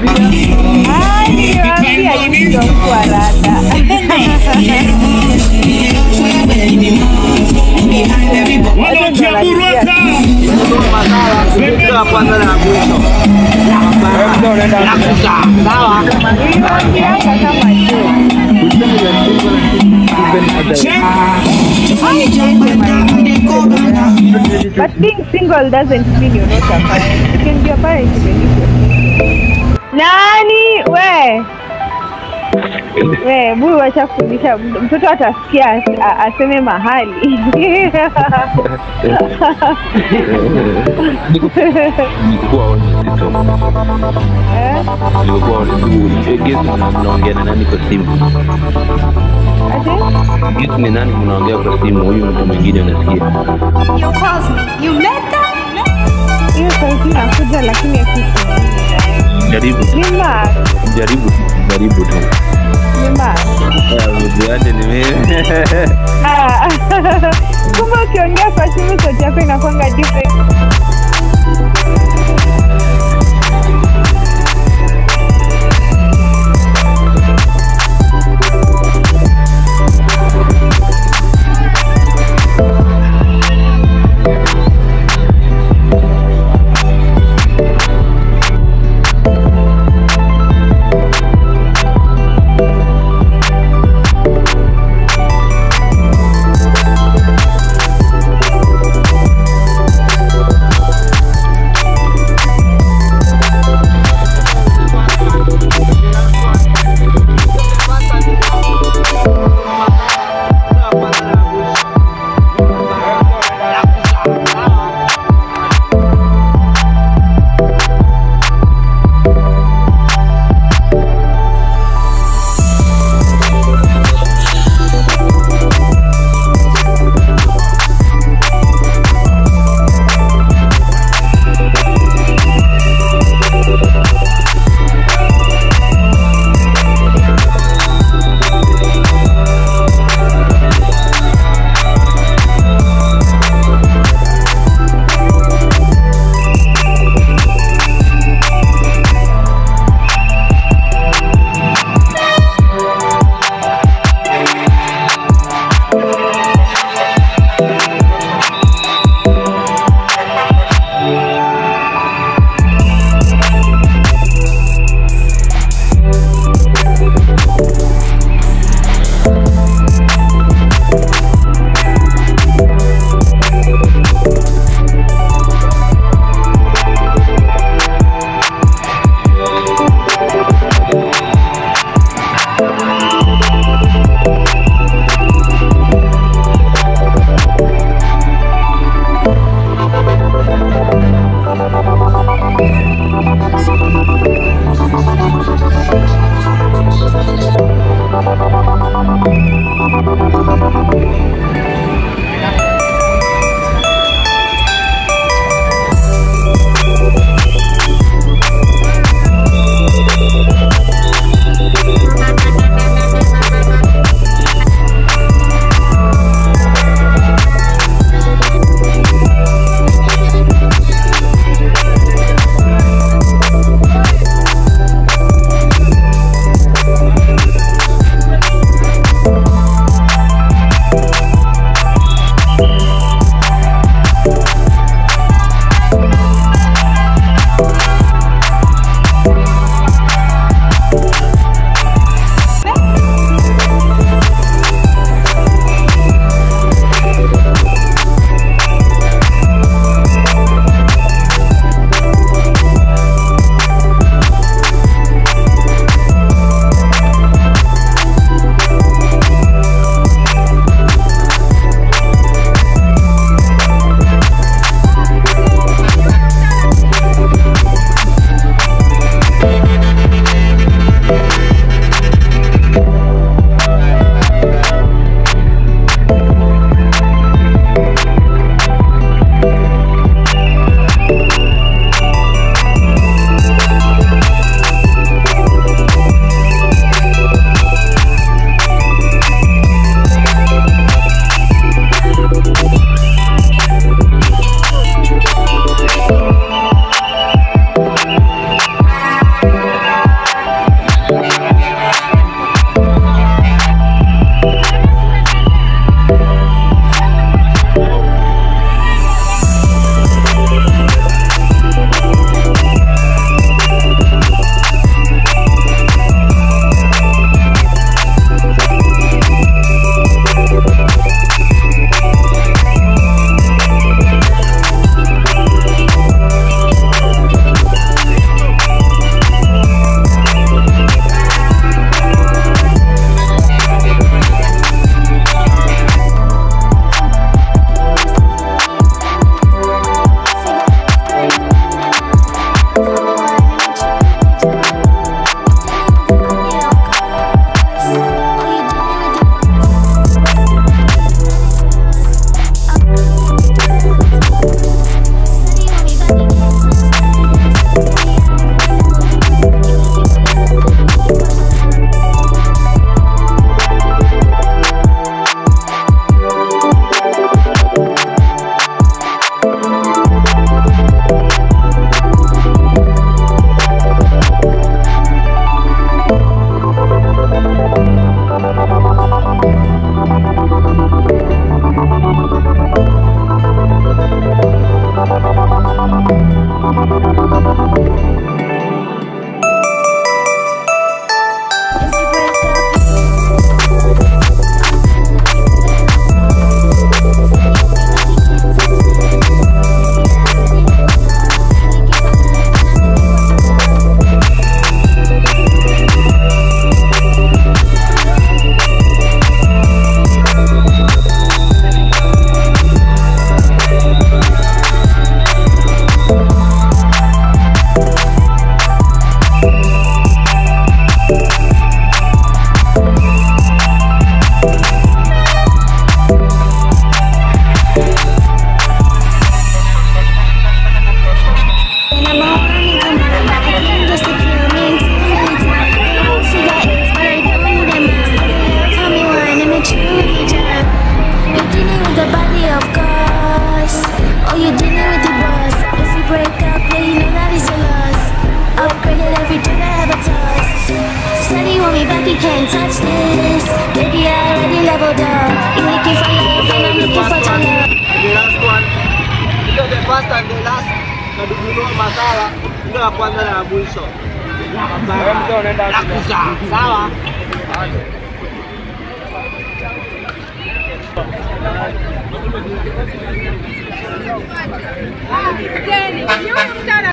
Ah, niliwaambia nyinyi ndio mtu wa rada. Wanaokiamurwaka Niliwaambianga kama tu. But being single doesn't mean you're not a parent. You can be a parent even if you're single. Nani we we buyu washafundisha mtoto atasikia as- a- aseme mahali Nilikuwa honest tu. Eh, Nilikuwa honest. Eh, guess mnaongea na nani kwa simu? ati? Guess ni nani mnaongea kwa simu? Huyu mtu mwingine anasikia. hiyo sauti inakuja lakini akisi Jaribu, ni Mark, jaribu, jaribu tu. ni Mark. Yaani ni mimi. Ah, kumbe ukiongea kwa simu sauti yako inakwanga different you can't touch this. Baby, I already leveled up. You looking for love and I'm looking for your love. The last one. Ndio the first and the last. Na dugulo masala. Ndio ya kwanza na ya mwisho. La kuzaa. Sawa. Jeni, huyu msichana